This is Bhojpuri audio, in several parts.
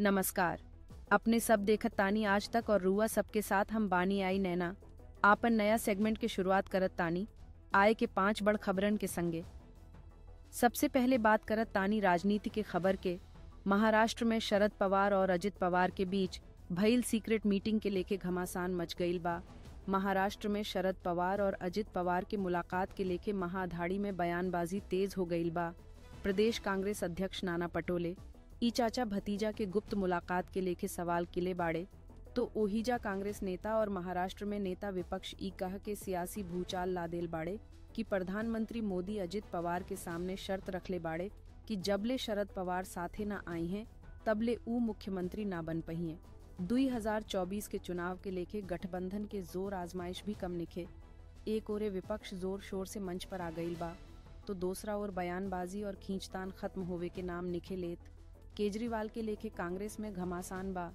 नमस्कार अपने सब देखत तानी आज तक और रुआ सबके साथ हम बानी आई नैना आपन नया सेगमेंट के शुरुआत करत तानी आए के पांच बड़ खबरन के संगे सबसे पहले बात करत तानी राजनीति के खबर के महाराष्ट्र में शरद पवार और अजित पवार के बीच भइल सीक्रेट मीटिंग के लेके घमासान मच गईल बा महाराष्ट्र में शरद पवार और अजित पवार के मुलाकात के लेके महाधाड़ी में बयानबाजी तेज हो गईल बा प्रदेश कांग्रेस अध्यक्ष नाना पटोले ई चाचा भतीजा के गुप्त मुलाकात के लेके सवाल किले बाड़े तो ओहिजा कांग्रेस नेता और महाराष्ट्र में नेता विपक्ष ई कह के सियासी भूचाल लादेल बाड़े कि प्रधानमंत्री मोदी अजित पवार के सामने शर्त रखले बाड़े कि जबले शरद पवार साथे न आई हैं तबले ऊ मुख्यमंत्री ना बन पहिए 2024 के चुनाव के लेके गठबंधन के जोर आजमाइश भी कम निखे एक ओरे विपक्ष जोर शोर से मंच पर आ गईल बा तो दूसरा ओर बयानबाजी और खींचतान खत्म होवे के नाम निखे लेत केजरीवाल के लेके कांग्रेस में घमासान बा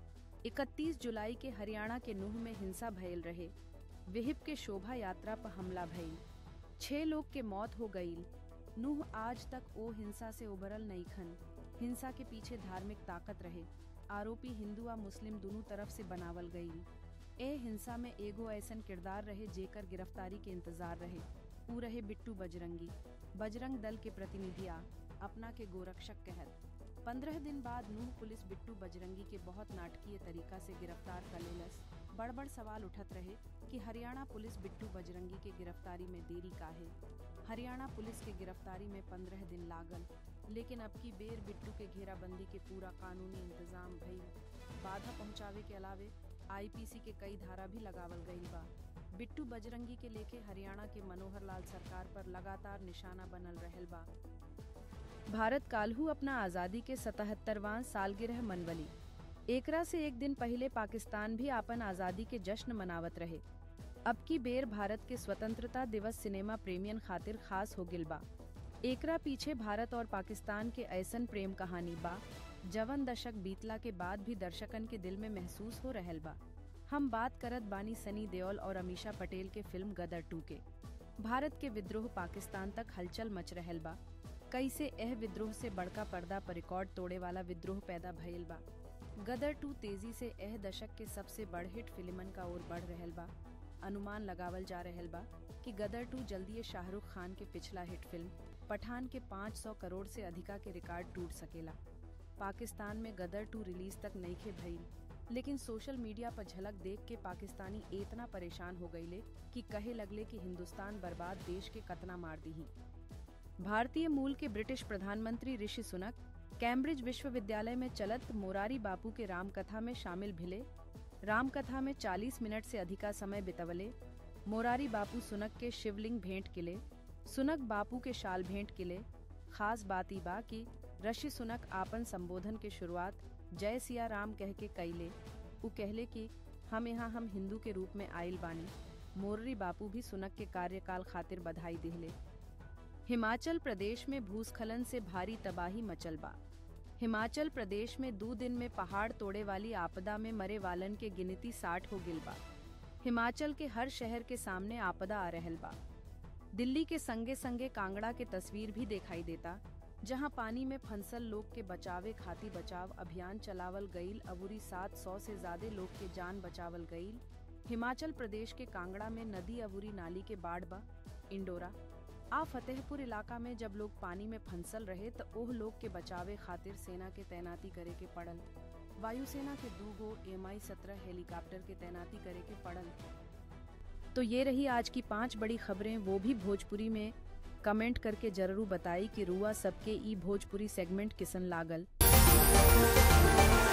31 जुलाई के हरियाणा के नूह में हिंसा भयल रहे विहिप के शोभा यात्रा पर हमला भइल छह लोग के मौत हो गईल नूह आज तक ओ हिंसा से उबरल नहीं खन हिंसा के पीछे धार्मिक ताकत रहे आरोपी हिंदू आ मुस्लिम दोनों तरफ से बनावल गईल ए हिंसा में एगो ऐसन किरदार रहे जेकर गिरफ्तारी के इंतजार रहे ऊ रहे बिट्टू बजरंगी बजरंग दल के प्रतिनिधि आ अपना के गोरक्षक कहत पंद्रह दिन बाद नूह पुलिस बिट्टू बजरंगी के बहुत नाटकीय तरीका से गिरफ्तार कर लेलस बड़ बड़ सवाल उठत रहे कि हरियाणा पुलिस बिट्टू बजरंगी के गिरफ्तारी में देरी काहे हरियाणा पुलिस के गिरफ्तारी में पंद्रह दिन लागल लेकिन अब की बेर बिट्टू के घेराबंदी के पूरा कानूनी इंतजाम भइल बाधा पहुंचावे के अलावे आईपीसी के कई धारा भी लगावल गईल बा बिट्टू बजरंगी के लेके हरियाणा के मनोहर लाल सरकार पर लगातार निशाना बनल रहल बा भारत काल्हू अपना आजादी के सतहत्तरवां सालगिरह मनवली एकरा से एक दिन पहले पाकिस्तान भी आपन आजादी के जश्न मनावत रहे अब की बेर भारत के स्वतंत्रता दिवस सिनेमा प्रेमियन खातिर खास हो गिल बा एकरा पीछे भारत और पाकिस्तान के ऐसन प्रेम कहानी बा जवन दशक बीतला के बाद भी दर्शकन के दिल में महसूस हो रहल बा हम बात करत बानी सनी देओल और अमीषा पटेल के फिल्म गदर टू के भारत के विद्रोह पाकिस्तान तक हलचल मच रहल बा कैसे एह विद्रोह से बड़का पर्दा पर रिकॉर्ड तोड़े वाला विद्रोह पैदा भइल बा गदर टू तेजी से एह दशक के सबसे बड़ हिट फिल्मन का ओर बढ़ रहल बा अनुमान लगावल जा रहल बा कि गदर टू जल्दी शाहरुख खान के पिछला हिट फिल्म पठान के 500 करोड़ से अधिका के रिकॉर्ड टूट सकेला पाकिस्तान में गदर टू रिलीज तक नईखे भइल लेकिन सोशल मीडिया पर झलक देख के पाकिस्तानी इतना परेशान हो गईले कि कहे लगले कि हिंदुस्तान बर्बाद देश के कतना मार दी भारतीय मूल के ब्रिटिश प्रधानमंत्री ऋषि सुनक कैम्ब्रिज विश्वविद्यालय में चलत मोरारी बापू के रामकथा में शामिल भिले रामकथा में 40 मिनट से अधिका समय बितवले मोरारी बापू सुनक के शिवलिंग भेंट किले सुनक बापू के शाल भेंट किले खास बात ई बा कि ऋषि सुनक आपन संबोधन के शुरुआत जय सिया राम कह के कैले उ कहले कि हम यहाँ हम हिंदू के रूप में आयल बानी मोररी बापू भी सुनक के कार्यकाल खातिर बधाई दिहले हिमाचल प्रदेश में भूस्खलन से भारी तबाही मचल बा हिमाचल प्रदेश में दो दिन में पहाड़ तोड़े वाली आपदा में मरे वालन के गिनती साठ हो गिल बा हिमाचल के हर शहर के सामने आपदा आ रहल बा दिल्ली के संगे संगे कांगड़ा के तस्वीर भी दिखाई देता जहां पानी में फंसल लोग के बचावे खाती बचाव अभियान चलावल गईल अबूरी 700 से ज्यादा लोग के जान बचावल गईल हिमाचल प्रदेश के कांगड़ा में नदी अबूरी नाली के बाढ़ बा इंडोरा आ फतेहपुर इलाका में जब लोग पानी में फंसल रहे तो ओह लोग के बचावे खातिर सेना के तैनाती करे के पड़ल वायुसेना के दू गो एम आई सत्रह हेलीकॉप्टर के तैनाती करे के पड़ल तो ये रही आज की पांच बड़ी खबरें वो भी भोजपुरी में कमेंट करके जरूर बताई कि रुआ सबके ई भोजपुरी सेगमेंट किसन लागल